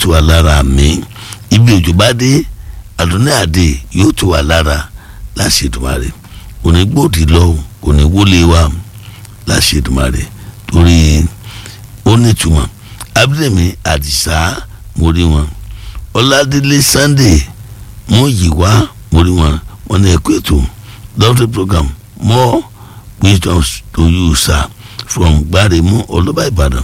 ti wà lára mi ibi òjò bá dé àdúní àdé yóò ti wà lára láṣẹ Èdùmàrè kò ní gbòdì lọ kò ní wọlé wa láṣẹ Èdùmàrè torí ó nítumọ̀ abúlé àdìsá mo rí wọn ọládélé sunday mo yìí wá mo rí wọn wọn ní ẹkọ ètò lọ́tọ̀ program more wisdom to you sir from gbaremu ọlọ́ba ìbàdàn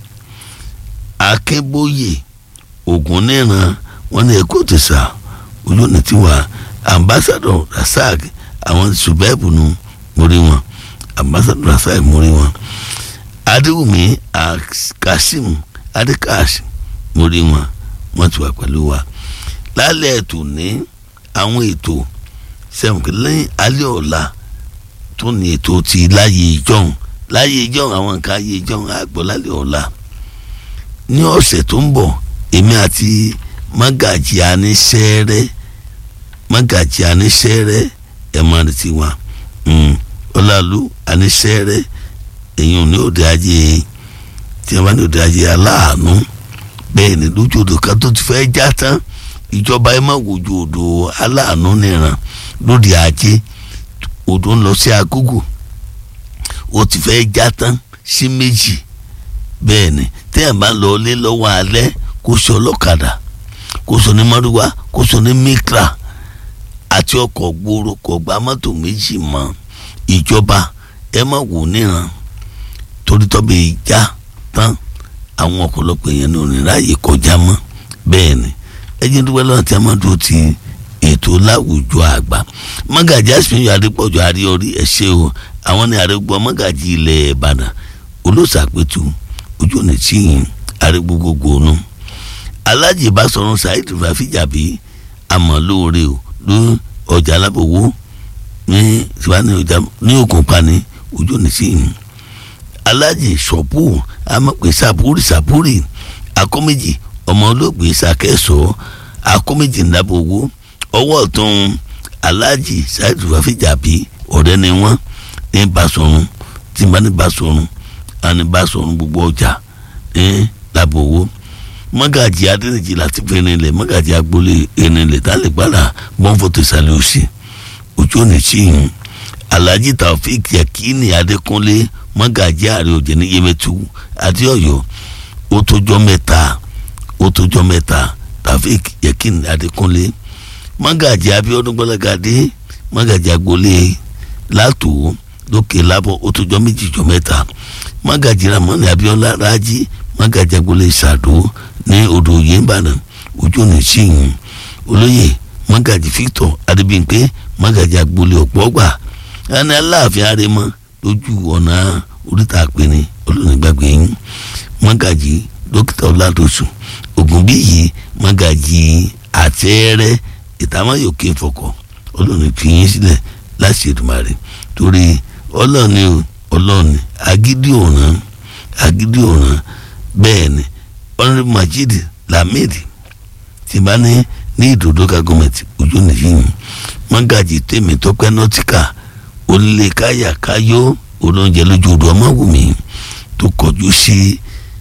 akínbóyè ògúnníran wọn ní ẹkọ ètò sà ojú ní tiwa ambassador rasaq àwọn ṣùgbẹ́bù nu mo rí wọn ambassador rasaq mo rí wọn adéwùmí kasim adékàṣ mo rí wọn wọn ti wà pẹ̀lú wa lálẹ́ ètò ní àwọn ètò sẹ́wọ̀n lẹ́yìn alẹ́ ọ̀la tó ní ètò ti láyé ìjọ́un láyé ìjọ́un àwọn nǹkan ayé ìjọ́un àgbọ̀ lálẹ́ ọ̀la ní ọ̀sẹ̀ tó ń bọ̀ èmi àti mágàjì aníṣẹ́rẹ́ mágàjì aníṣẹ́rẹ́ ẹ̀ máa retí wa ọ̀làlú aníṣẹ́rẹ́ èyàn ní òde ajé tí wọ́n bá ní òde ajé aláàánú bẹ́ẹ̀ ni lójú odò kan tó ti fẹ́ já tán ìjọba ẹ má wojú odò aláàánú nìran lóde ajé odò ń lọ sí agúgù ó ti fẹ́ já tán sí méjì bẹ́ẹ̀ ni téèyàn bá lọ lé lọ́wọ́ alẹ́ kó sọ ọlọ́kadà kó sọ ní mọ́rúwá kó sọ ní mikra àti ọkọ̀ gbòòrò kò gba mọ́tò méjì mọ́ ìjọba ẹ má wò níran torí tọ́bẹ̀ ìjà tán àwọn ọ̀pọ̀lọpọ̀ èèyàn ní oníráyè kọjá mọ́ bẹ́ẹ̀ ni ẹjẹ́ dúpẹ́ lọ́nà tí a máa dúró ti ètò láwùjọ àgbà mọ́gàjì àsìmíyọ adépọ̀jù àríọrí ẹ̀ṣẹ́ o àwọn ní àrẹ́gbọ́ mọ́gàjì ilẹ̀ ìbàdàn olóṣàpẹ̀tù ojú ọ̀nà tíyìn àrẹ́gbọ́ gbogbo ọ̀nà alájì bá sọ̀rọ̀ saheed fàfíjàbí àmọ́lóore o ló ọjà alábòwò ní ní òkùnpa ní ojú ọ̀nà tíyìn alájì sọ̀pù amọ̀pẹ̀ sàpúrì sàpúrì akọ́méjì ọmọ olóògbé sàkẹ́sọ̀ akọ́méjì ńlábòwò ọwọ́ ọ̀tún alájì sáyẹ́dù fàfíjàbí ọ̀rẹ́ ni wọ́n ní basọ̀run tí bá ní basọ̀run àní basọ̀run gbogbo ọjà ní làbòwò mọ́gàjì adẹ́nìjì láti fi rinlẹ̀ mọ́gàjì agboolé rinlẹ̀ tálẹ̀ gbára bọ́ǹfọ̀tò ìsàlẹ̀ òsì ojú ọ̀nà tíyìn alhaji taofik yakini adékúnlé mọ́gàjí ààrẹ òjò ní yẹmẹtu àti ọ̀yọ́ ó tójọ́ mẹ́ta ó tójọ́ mẹ́ta taofik yakini adékúnlé mọ́gàjí abíọ́dún gbọ́lágadé mọ́gàjí agboolé látò lókè lábọ̀ ó tójọ́ méjì jọ mẹ́ta mọ́gàjí ramoni abíọ́lá rájí mọ́gàjí agboolé sàdó ní odò yéńbàdàn ojú ọ̀nà síyìn olóyè mọ́gàjí victor adébíyìnpé mọ́gàjí agboolé ọ̀pọ̀gbà ẹni aláàfin arẹmọ lójú ọ̀nà oríta àpẹni olóògbàgbé yín mọ́gàjì dókítà ọ̀làdọ̀sùn ògúnbíyì mọ́gàjì àtẹ́rẹ́ ìtàmáyòkè fọkọ̀ olóòní fi yín sílẹ̀ láti Èdùmàrè torí ọlọ́ọ̀ni ọlọ́ọ̀ni agídí ọ̀ràn agídí ọ̀ràn bẹ́ẹ̀ ni ọ̀rẹ́ Majid Lamid ti bá ní ní ìdòdókà gọ́mẹ̀tì ojú nìyí mọ́gàjì tèmi tọ́pẹ́ nọ́tíkà olè káyà káyọ́ olóúnjẹ lójú odò ọmọwùmí tó kọjú sí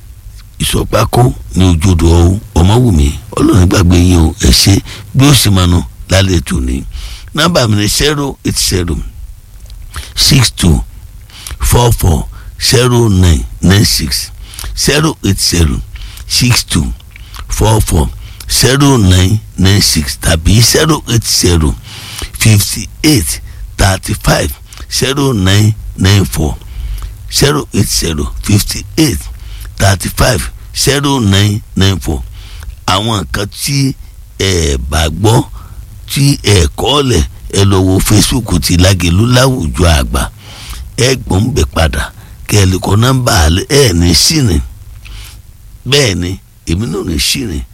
ìsọpákó ní ojú odò ọmọwùmí ọlọ́run gbàgbé yín o ẹ ṣe bí ó sì máa nù lálẹ́ tò ní. nọ́mbà mi ni zero eight zero six two four four zero nine nine six zero eight zero six two four four zero nine nine six tàbí zero eight zero fifty eight thirty five zero nine nine four zero eight zero fifty eight thirty five zero nine nine four àwọn nǹkan tí ẹ bá gbọ́ tí ẹ kọ́ lẹ̀ ẹ lọ wo Facebook ti Lágelú láwùjọ àgbà ẹ gbọ́n ń bẹ̀ padà kẹ́ ẹ lè kọ́ nọ́mbà ẹ ní sírìn bẹ́ẹ̀ ni èmi náà ní sírìn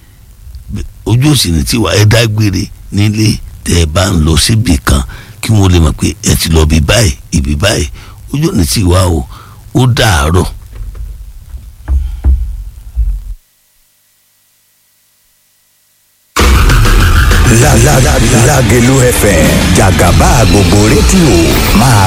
ojú òsì ní tiwa ẹ dágbére nílé tẹ́ ẹ bá ń lọ síbì kan kí wọ́n lè mọ̀ pé ẹ ti lọ bí báyìí ibi báyìí ojú ní tiwa o ó dàárọ̀. Lágelú FM jàgàbá gbogbo rédíò máa